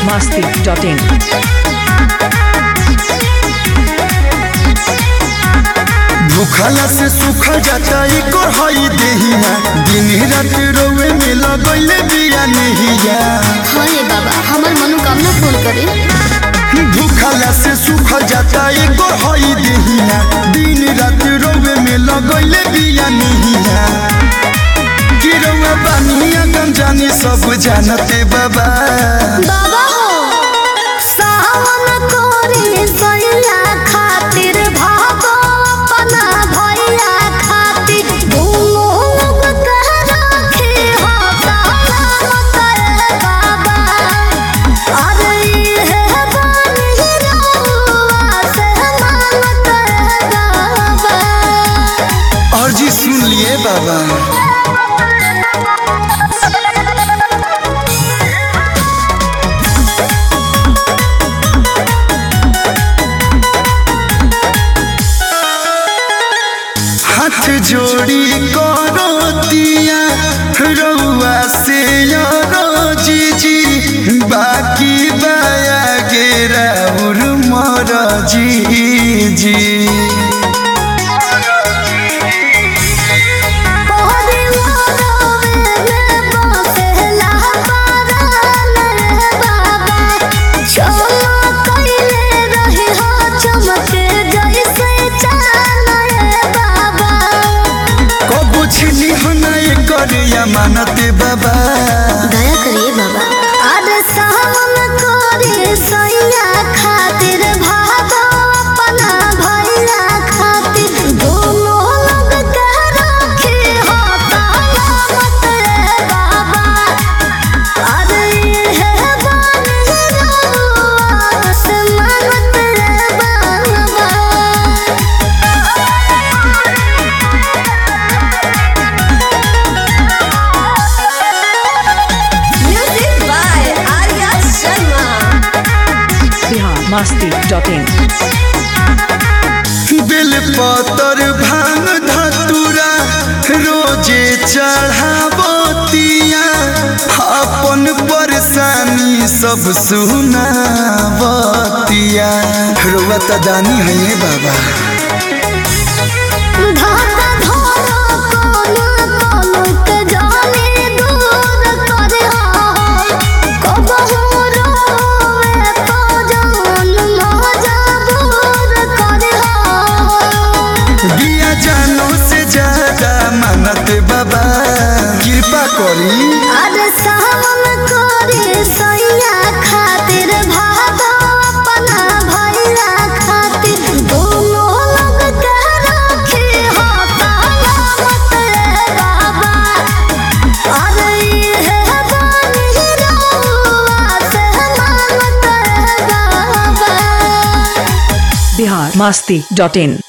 masti.in. भूखला से सूखल जाता एकर हई देहिया दिन रात रोवे में लगैले बिया नहिया हाँ रे बाबा हमार मनोकामना पूर्ण करे भूखला से सूखल जाता एकर हई देहिया दिन रात रोवे में लगैले बिया नहिया गिरवा बानिया गम जानी सब जानते बाबा बाबा हो सावन कोरे सैया खातिर भागो अपना भैया खातिर दोनों लोग कह रखे हो सलामत रे बाबा अरे ये बानी रहुआ से मानत रे बाबा और जी सुन लिए बाबा हाथ जोड़ी करो दिया रउआ से यारो जीजी बाकी बाया गेरा उर मर जीजी कबू छिनी हना कर या मानते बाबा खातिर भागो अपना भैया खातिर दोनों लोग कह रखे हो सलामत रे बाबा अरे ये बानी रहुआ से मानत रे बाबा Music by Arya Sharma. Bihar masti.in. बेल पतर भांग धतुरा रोजे चढ़ावतिया अपन परेशानी सब सुनावतिया रुआ त दानी है ये बाबा धागा धरो कोनो कोनो के जाने दूर करे हो कबहू रोवे तो जान मजबूर करे हो बिया जानो से ज्यादा मानत बाबा कृपा करी अरे सावन करे सैया खातिर भागो अपना भैया खातिर दोनों लोग कह रखे हो सलामत रे बाबा अरे ये बानी रहुआ से मानत रे बाबा Bihar masti.in.